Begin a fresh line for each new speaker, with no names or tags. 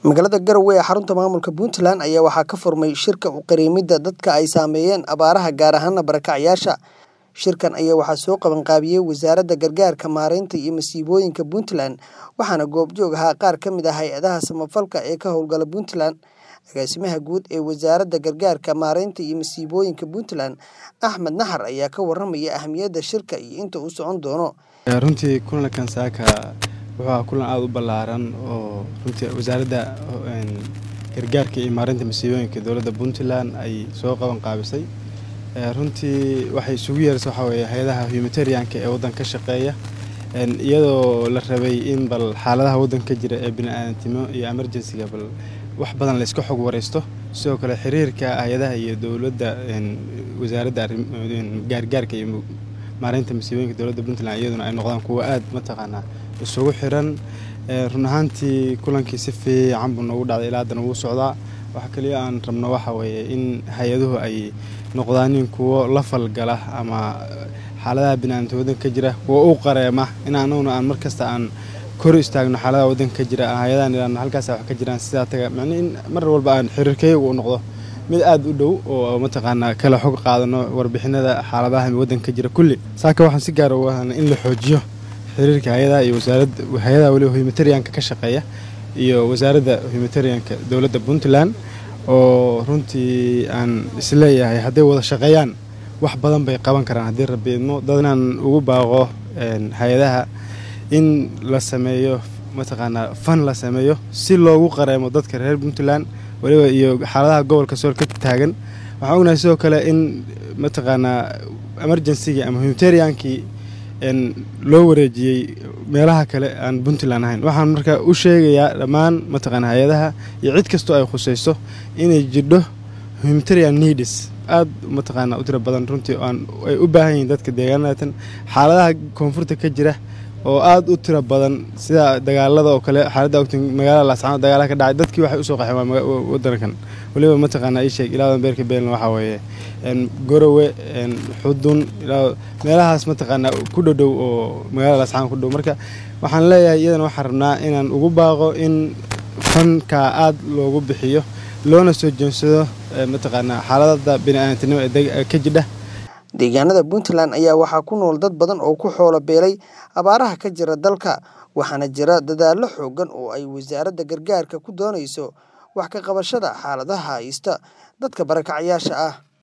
magaalada garowe ee xarunta maamulka puntland ayaa waxaa ka furmay shirka u qariimida dadka ay saameeyeen abaaraha gaar ahaana barakacyaasha shirkan ayaa waxaa soo qabanqaabiyey wasaaradda gargaarka maareynta iyo masiibooyinka puntland waxaana goobjoog ahaa qaar ka mid ah hay-adaha samafalka ee ka howlgala puntland agaasimaha guud ee wasaaradda gargaarka maareynta iyo masiibooyinka puntland axmed naxar ayaa ka waramaya ahamiyadda shirka iyo inta uu socon doono
runtii kulankan saaka wuxuu ahaa kulan aada u ballaaran oo runtii wasaaradda gargaarka iyo maareynta masiibooyinka dowladda puntland ay soo qaban qaabisay runtii waxay isugu yeeraysa waxaa weeye hay-adaha humanitarianka ee waddanka ka shaqeeya iyadoo la rabay in bal xaaladaha waddanka ka jira ee bini-aadantimo iyo emergencyga bal wax badan layska xog waraysto sidoo kale xiriirka hay-adaha iyo dowladda wasaaradda gaargaarka iyo maareynta masiibooyinka dowladda puntland iyaduna ay noqdaan kuwo aada mataqaanaa isugu xiran run ahaantii kulankii si fiican buu noogu dhacday ilaa haddana wuu socdaa waxa kaliya aan rabno waxa weeye in hay-aduhu ay noqdaanin kuwo la falgala ama xaaladaha bini-aadamta waddanka ka jira kuwo u qareema in anaguna aan mar kasta aan kor istaagno xaaladaha waddanka ka jira hay-adahan ilaa halkaas wax ka jiraan sidaa taga macnii in mar walba aan xiriirkayagu u noqdo mid aada u dhow oo mataqaanaa kala xog qaadano warbixinada xaaladaha waddanka ka jira kulli saaka waxaan si gaara uga hadlay in la xoojiyo xiriirka hay-adaha iyo wasaaradda hay-adaha weliba humanitarianka ka shaqeeya iyo wasaaradda humanitarianka dowladda puntland oo runtii aan isleeyahay hadday wada shaqeeyaan wax badan bay qaban karaan haddii rabbi idmo dadnaan ugu baaqo hay-adaha in la sameeyo mataqaanaa fan la sameeyo si loogu qareemo dadka reer puntland weliba iyo xaaladaha gobolka sool ka taagan waxaan ognahay sidoo kale in mataqaanaa emergencygii ama humanitariankii loo wareejiyey meelaha kale aan puntland ahayn waxaan marka u sheegayaa dhammaan mataqaana hay-adaha iyo cid kastoo ay khusayso inay jidho humanitarian needs aada mataqaana u tiro badan runtii aan ay u baahan yihiin dadka deegaanatan xaaladaha koonfurta ka jira oo aada u tiro badan sida dagaalada oo kale xaaladda ogta magaalada laascaanood dagaalaha ka dhacay dadkii waxay usoo qaxeen waa waddankan weliba mataqaana ii sheeg ilaa beerka beelna waxaa weeye gorowe xudun meelahaas mataqaanaa ku dhodhow oo magaalada laascaanood ku dhow marka waxaan leeyahay iyadana waxaan rabnaa inaan ugu baaqo in fankaa aada loogu bixiyo loona soo jeensado mataqaanaa xaaladada bini-aadantinimo ee ka jidha
deegaanada puntland ayaa waxaa ku nool dad badan oo ku xoolo beelay abaaraha ka jira dalka waxaana jira dadaallo xoogan oo ay wasaaradda gargaarka ku doonayso wax ka qabashada xaaladaha haysta dadka barakacyaasha ah